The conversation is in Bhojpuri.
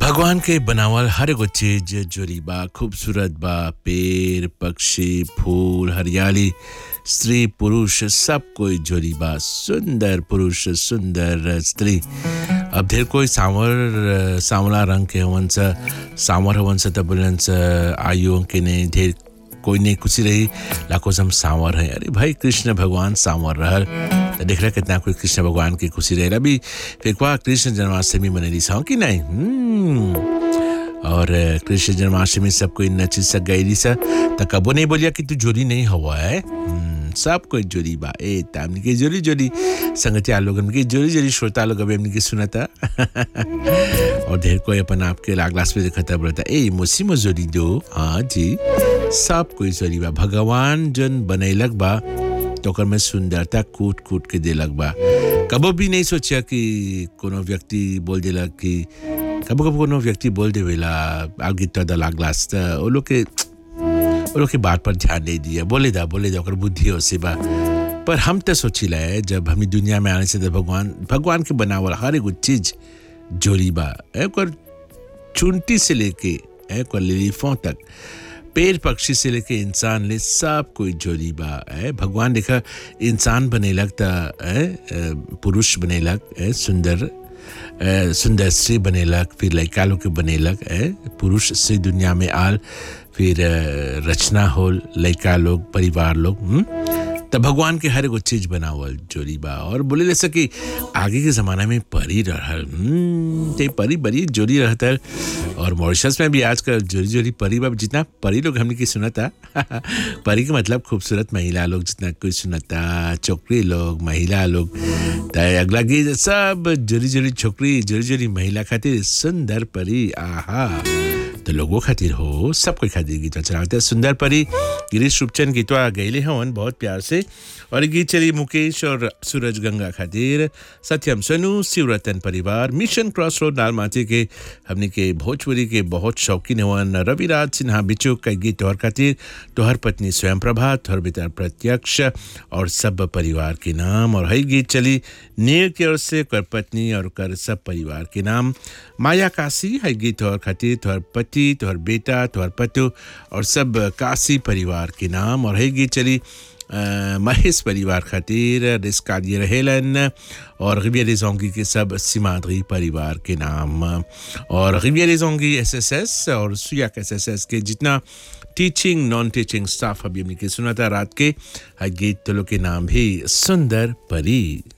भगवान के बनावल हर एगो चीज जोरी बा खूबसूरत बा पेड़ पक्षी फूल हरियाली स्त्री पुरुष सब कोई जोरी बा सुंदर पुरुष सुंदर स्त्री अब ढेर कोई सांवर सांवला रंग के हवन स सांवर हवन स त बोलन स आयु के ने ढेर कोई नहीं खुशी रही लाखों से हम सांवर हैं अरे भाई कृष्ण भगवान सांवर रहल तो देख रहा कितना कोई कृष्ण भगवान की खुशी रहे अभी फिर क्या कृष्ण जन्माष्टमी मनेली सौ कि नहीं हम्म। और अ, कृष्ण जन्माष्टमी सब कोई नची सक गई सा तो कबो नहीं बोलिया कि तू जोरी नहीं हुआ है हम्म, सब कोई जोरी बा ए तामनी के जोरी जोरी संगतिया लोग हमके जोरी जोरी श्रोता लोग अभी हमने की सुना था और ढेर कोई अपन आपके लागलास पे देखता बोलता ए मुसी मजोरी दो हाँ जी सब कोई जोरी बा भगवान जन बनैलक बा तो ओकर में सुंदरता कूट कूट के देलक बा कबो भी नहीं सोचा कि कोनो व्यक्ति बोल देलक कि कबो कबो कोनो व्यक्ति बोल देवेला आगे तो दला ग्लास त ओ लोग के वो लोग की बात पर ध्यान नहीं दिया बोले दा बोले दा ओकर बुद्धि हो से बा पर हम तो सोचिला है जब हम ई दुनिया में आने से तो भगवान भगवान के बनावल हर एगो चीज जोरी बा ए, ओकर चुनटी से लेके ए, ओकर लिलीफों तक पेड़ पक्षी से लेके इंसान ले सब कोई जोरी बा ए, भगवान देखा इंसान बनेलक त ए, ए, पुरुष बनेलक ए, सुंदर ए, सुंदर स्त्री बनेलक फिर लड़का लोग के बनेलक ए, पुरुष से दुनिया में आल फिर अ, रचना होल लड़का लोग परिवार लोग हम्म? तब भगवान के हर एगो चीज बनावल जोरी बा और बोले ले सकी आगे के जमाना में परी रहल हम्म, ते परी बड़ी जोरी रहता और मॉरिशस में भी आजकल जोरी जोरी परी बा जितना परी लोग हमने की सुनता परी के मतलब खूबसूरत महिला लोग जितना कोई सुनता छोकरी लोग महिला लोग त अगला गीत सब जोरी जोरी छोकरी जोरी जोरी महिला खातिर सुंदर परी आहा तो लोगों खातिर हो सब कोई खातिर गीत चलाते सुंदर परी गिरीश रूपचंद गीतवा गैले हवन बहुत प्यार से और ये गीत चली मुकेश और सूरज गंगा खातिर सत्यम सोनू शिवरतन परिवार मिशन क्रॉस रोड लालमाटी के हमने के भोजपुरी के बहुत शौकीन हवन रविराज सिन्हा बिचू का गीत तोहर खातिर तोहर पत्नी स्वयं प्रभा तोहर बेटा प्रत्यक्ष और सब परिवार के नाम और हई गीत चली नीर की ओर से कर पत्नी और कर सब परिवार के नाम माया काशी हई गीत तोहर खातिर तोहर पति तोहर बेटा तोहर पतु और सब काशी परिवार के नाम और हई गीत चली अ, महेश परिवार खातिर रिस्काली रहेलन और रिबिया जोंगी के सब सीमाद्री परिवार के नाम और रिबिया जोंगी एस एस एस और सुयाक एस एस एस के जितना टीचिंग नॉन टीचिंग स्टाफ अभी हमने के सुना था रात के हर गीत तो लोग के नाम भी सुंदर परी